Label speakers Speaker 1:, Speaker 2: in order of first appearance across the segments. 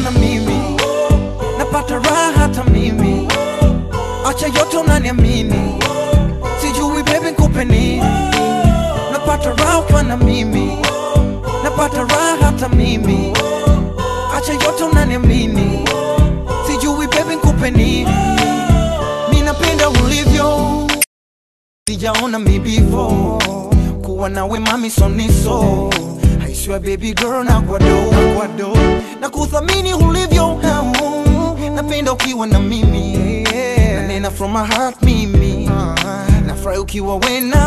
Speaker 1: na mimi napata raha hata mimi acha yote unaniamini sijui baby nikupe nini napata raha ukiwa na mimi napata raha hata mimi acha yote unaniamini sijui baby nikupe nini mi napenda ulivyo sijaona mi before kuwa nawe mami soniso I swear baby girl na kwado kwado na kuthamini ulivyo napenda ukiwa na mimi nanena from my heart mimi nafurahi ukiwa we na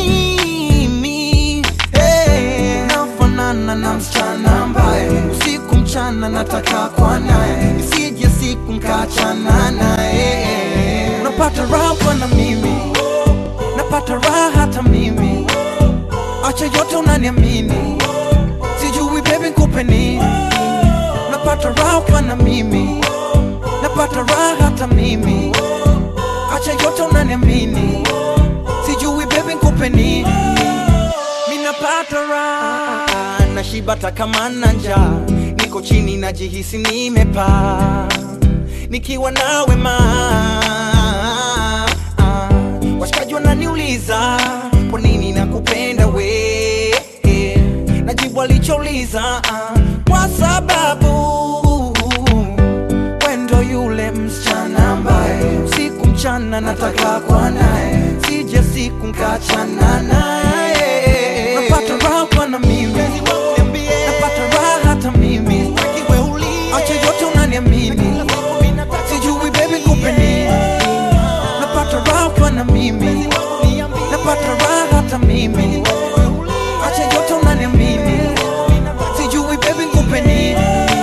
Speaker 1: mimi hey. nafanana na msichana ambaye usiku mchana nataka kwa naye isije siku mkachana naye unapata raha kwa na mimi napata raha hata mimi acha yote unaniamini sijui baby nikupe nini napata raha ukiwa na mimi napata raha hata mimi acha yote unaniamini sijui baby nikupe nini mi napata raha nashibata kama na njaa niko chini najihisi nimepaa nikiwa nawe ma washikaji wananiuliza kwa nini nakupenda we najibu alichouliza kwa sababu wendo yule msichana ambaye usiku mchana nataka kwa naye sije siku nkachana naye napata raha kwa na mimi napata raha hata mimi acha yote unaniamini sijui baby nikupe nini napata raha kwa na mimi napata raha hata mimi acha yote unaniamini sijui baby nikupe nini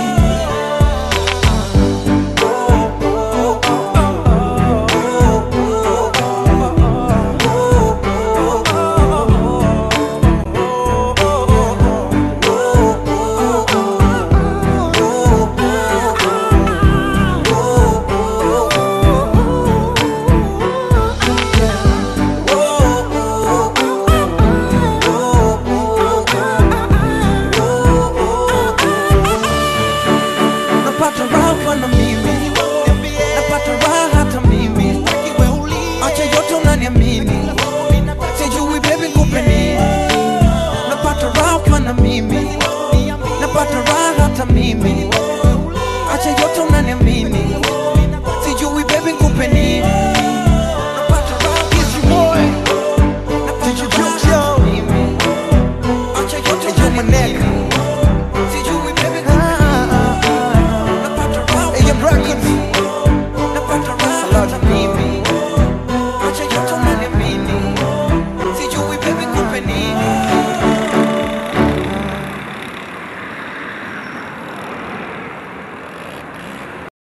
Speaker 1: napata raha kwa na mimi napata raha hata mimi acha yote unaniamini sijui baby nikupe nini napata raha kwa na mimi napata raha hata mimi acha yote unaniamini sijui baby nikupe nini napata raha Easy boy. Napata raha hata mimi. Acha yote unaniamini